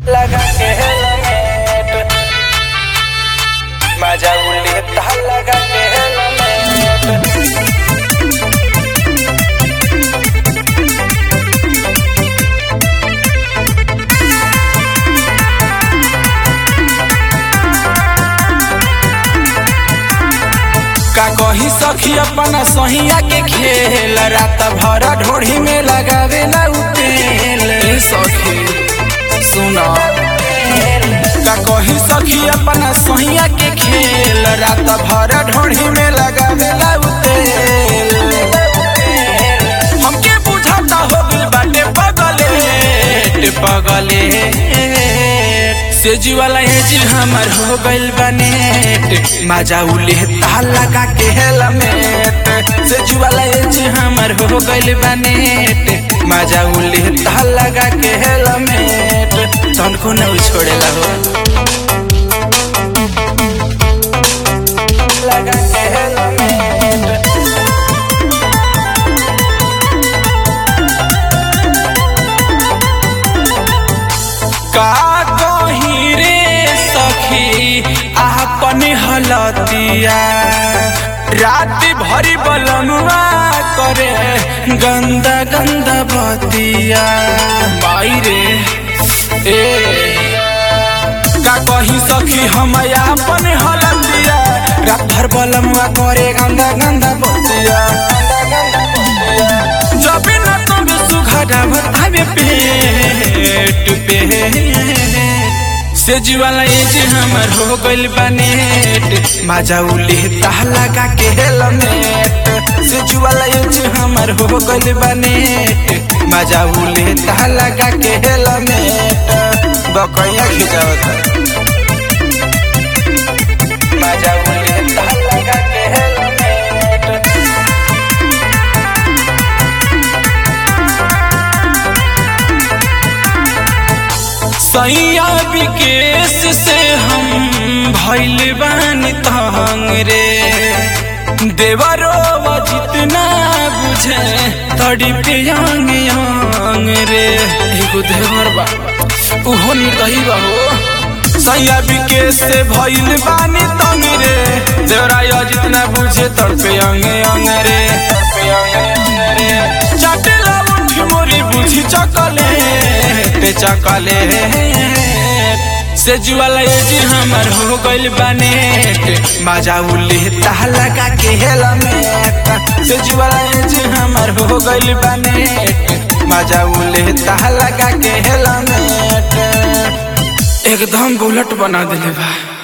लगा के हेलमेट माझ्या उल्लीत लगा के हेलमेट का कही सखी अपना सहिया के खेल रात भर ढोढ़ी में लगावे ला तेल ए सखी सुना का कही सखी अपना सहिया के खेल रात भर ढोढ़ी में लगावे ला तेल हमके बुझाता हो गइल बाटे पगले पगले सेजी वाला एज हमर हो गइल बने माजा उले ताल लगा के हेलमेट सेजी वाला एज हमर हो गइल बने माजा उले ताल लगा के हेलमेट तनको न छोड़ेला हो लगा के हेलमेट का कही रे सखी आपन हलतिया रात भरी बलनुआ करे गंदा गंदा बतिया माई रे ए का कही सखी हम आपन हलतिया रात भर बलनुआ करे गंदा गंदा बतिया जब न तब सुघड़ा बतावे पेट पे सेज वाला एज हमर हो गइल बनेट माजा उले ताह लगा के हेलमेट सेज वाला एज हमर हो गइल बनेट माजा उले ताह लगा के हेलमेट बकैया खिजावता माजा उले ताह लगा के हेलमेट सैया विकेश से हम भैल बानी तंग रे देवरो जितना बुझे तड़ी पे यांग यांग रे एगो देवर बा उहो निर्दही बा हो सैया विकेश से भैल बानी तंग रे देवरा जितना बुझे तड़ पे यांग यांग रे चटेला उठ मोरी बुझी चकले ते चकले से जुआला एज हमर हो गइल बने माजा उले ताह लगा के हेलमेट से जुआला एज हमर हो गइल बने माजा उले ताह लगा के हेलमेट एकदम बुलेट बना दिले बा